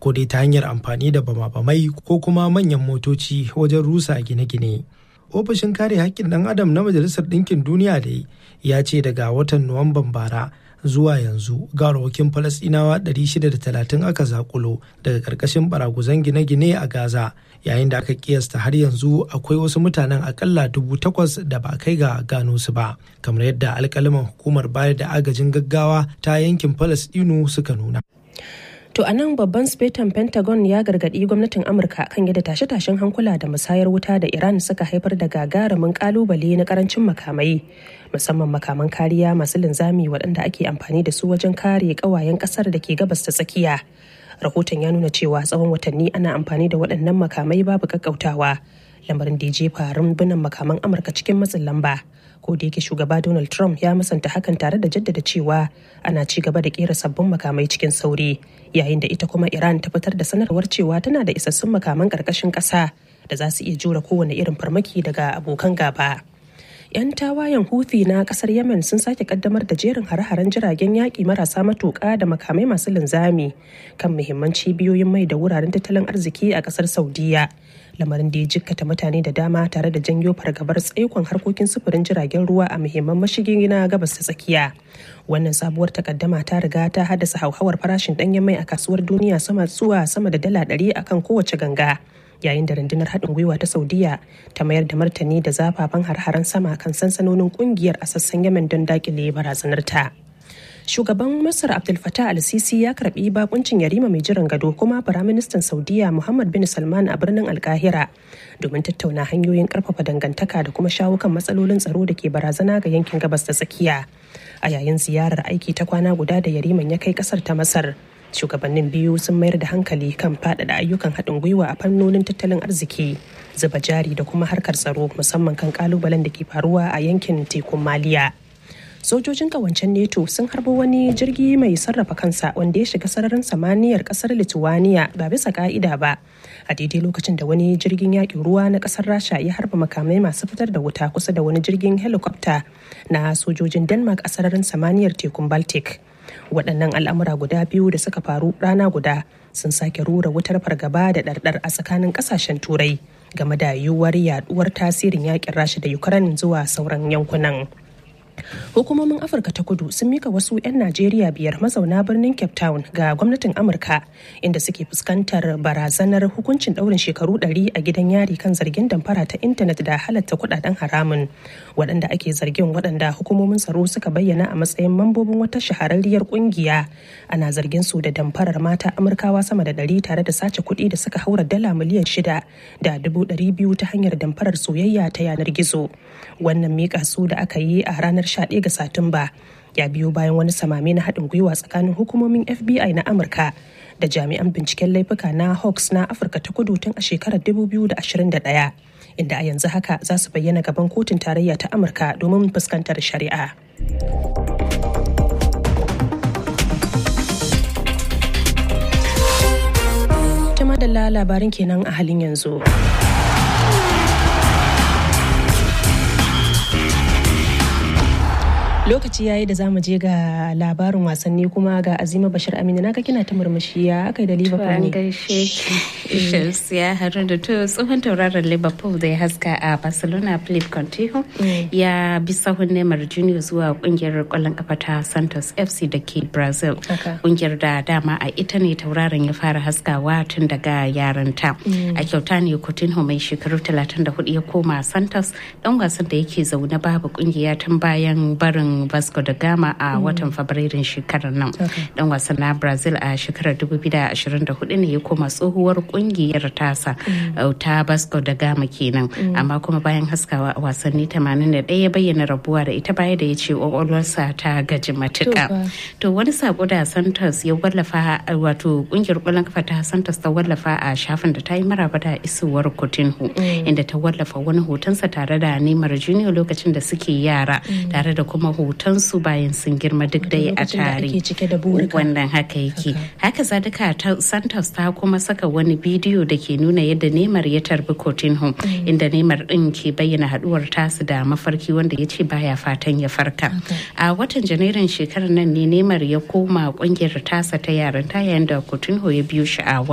ko dai ta hanyar amfani da bama-bamai ko kuma manyan motoci wajen rusa gine-gine. Ofishin kare haƙƙin ɗan adam na Majalisar Ɗinkin Duniya da ya ce daga watan Nuwamban bara zuwa yanzu gawarwakin Falasɗinawa 630 aka zakulo daga ƙarƙashin baraguzan gine-gine a Gaza yayin da aka kiyasta har yanzu akwai wasu mutanen akalla dubu takwas da ba kai ga gano su ba kamar yadda alkalaman hukumar bayar da agajin gaggawa ta yankin Falasɗinu suka nuna. To a nan babban spetan Pentagon ya gargaɗi gwamnatin Amurka kan yadda tashe-tashen hankula da musayar wuta da Iran suka haifar da gagarumin kalubale na karancin makamai, musamman makaman kariya masu linzami waɗanda ake amfani da su wajen kare ƙawayen ƙasar da ke gabas ta tsakiya. Rahoton ya nuna cewa tsawon watanni ana amfani da waɗannan makamai babu ƙaƙƙautawa, lamarin da ya jefa rumbunan makaman Amurka cikin matsin lamba. ko da yake shugaba donald trump ya musanta hakan tare da jaddada cewa ana ci gaba da kera sabbin makamai cikin sauri yayin da ita kuma iran ta fitar da sanarwar cewa tana da isassun makaman karkashin kasa da za su iya jure kowane irin farmaki daga abokan gaba 'yan tawayen Houthi na kasar Yemen sun sake kaddamar da jerin hare-haren jiragen yaƙi marasa matuƙa da makamai masu linzami kan muhimman cibiyoyin mai da wuraren tattalin arziki a kasar Saudiya. Lamarin da ya jikkata mutane da dama tare da janyo fargabar tsaikon harkokin sufurin jiragen ruwa a muhimman mashigin na gabas ta tsakiya. Wannan sabuwar takaddama ta riga ta haddasa hauhawar farashin ɗanyen mai a kasuwar duniya sama zuwa sama da dala ɗari akan kowace ganga. yayin da rundunar haɗin gwiwa ta saudiya ta mayar da martani da zafafan har-haren sama kan sansanonin kungiyar a sassan yemen don dakile barazanar ta shugaban masar abdul fatah al-sisi ya karbi bakuncin yarima mai jiran gado kuma firaministan saudiya muhammad bin salman a birnin alkahira domin tattauna hanyoyin karfafa dangantaka da kuma shawo kan matsalolin tsaro da ke barazana ga yankin gabas ta tsakiya a yayin ziyarar aiki ta kwana guda da yariman ya kai kasar ta masar shugabannin biyu sun mayar da hankali kan faɗaɗa ayyukan haɗin gwiwa a fannonin tattalin arziki zuba jari da kuma harkar tsaro musamman kan kalubalen da ke faruwa a yankin tekun maliya sojojin kawancen neto sun harbo wani jirgi mai sarrafa kansa wanda ya shiga sararin samaniyar kasar lithuania ba bisa ka'ida ba a daidai lokacin da wani jirgin yakin ruwa na kasar rasha ya harba makamai masu fitar da wuta kusa da wani jirgin helicopter na sojojin denmark a sararin samaniyar tekun baltic waɗannan al'amura guda biyu da suka faru rana guda sun sake rura wutar fargaba da ɗarɗar a tsakanin ƙasashen turai game da yiwuwar yaduwar tasirin yakin rasha da ukraine zuwa sauran yankunan hukumomin afirka ta kudu sun mika wasu 'yan najeriya biyar mazauna birnin cape town ga gwamnatin amurka inda suke fuskantar barazanar hukuncin daurin shekaru 100 a gidan yari kan zargin damfara ta intanet da halatta kudaden haramun waɗanda ake zargin waɗanda hukumomin tsaro suka bayyana a matsayin mambobin wata shahararriyar kungiya ana zargin su da damfarar mata amurkawa sama da 100 tare da sace kuɗi da suka haura dala miliyan shida da dubu ɗari biyu ta hanyar damfarar soyayya ta yanar gizo wannan mika su da aka yi a ranar 11 ga Satumba ya biyo bayan wani samame na haɗin gwiwa tsakanin hukumomin FBI na Amurka da jami'an binciken laifuka na Hawks na Afirka ta kudu tun a shekarar 2021 inda a yanzu haka za su bayyana gaban kotun tarayya ta Amurka domin fuskantar shari'a. Tuma da labarin kenan a halin yanzu. lokaci yayi da zamu je ga labarin wasanni kuma ga azima bashir amina naga kina ta murmushi ya aka yi da liverpool ne gaishe ki ya haru da to tsohon tauraron liverpool da ya haska a barcelona philip contijo ya bi sahun neymar junior zuwa kungiyar kwallon kafa ta santos fc da ke brazil kungiyar da dama a ita ne tauraron ya fara haskawa tun daga yaranta a kyauta ne coutinho mai shekaru 34 ya koma santos dan wasan da yake zaune babu kungiya tun bayan barin Vasco da Gama a watan Fabrairun shekarar nan. Dan wasan na Brazil a shekarar 2024 ne ya koma tsohuwar kungiyar tasa ta Vasco da Gama kenan. Amma kuma bayan haskawa a wasanni 81 ya bayyana rabuwa da ita baya da ya ce kwakwalwarsa ta gaji matuka. To wani sako da Santos ya wallafa wato kungiyar kwallon kafa ta Santos ta wallafa a shafin da ta yi maraba da isowar Coutinho inda ta wallafa wani hotonsa tare da Neymar Junior lokacin da suke yara tare da kuma hotonsu bayan sun girma duk dai a tare wannan haka yake haka zadika ta santos ta kuma saka wani bidiyo da ke nuna yadda neymar ya tarbi coutinho inda neymar din ke bayyana haduwar tasu da mafarki wanda ya ce baya fatan ya farka a watan janairun shekarar nan ne neymar ya koma kungiyar tasa ta yaran ta yayin da coutinho ya biyo shi a